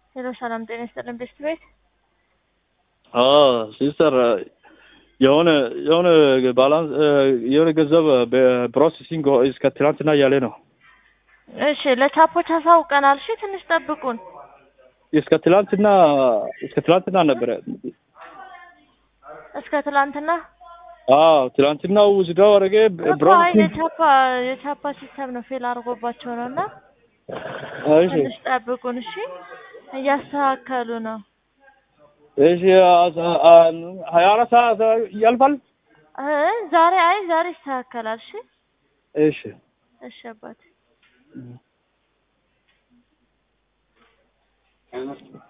ሄሎ ሰላም ጤና ይስጥልን ቤስት ቤት ሲስተር የሆነ የሆነ ባላንስ የሆነ ገንዘብ በፕሮሴሲንግ እስከ ትናንትና እያለ ነው። እሺ ለቻፖች አሳውቀናል። እሺ ትንሽ ጠብቁን። እስከ ትላንትና እስከ ትላንትና ነበረ። እስከ ትላንትና አዎ ትላንትናው ውዝዳው አረገ እኮ አይ የቻፓ የቻፓ ሲስተም ነው ፌል አድርጎባቸው ነው እና እሺ ትንሽ ጠብቁን። እሺ እያስተካከሉ ነው። እሺ ሀያ አራት ሰዓት ያልፋል። እ ዛሬ አይ ዛሬ ይስተካከላል። እሺ እሺ እሺ አባቴ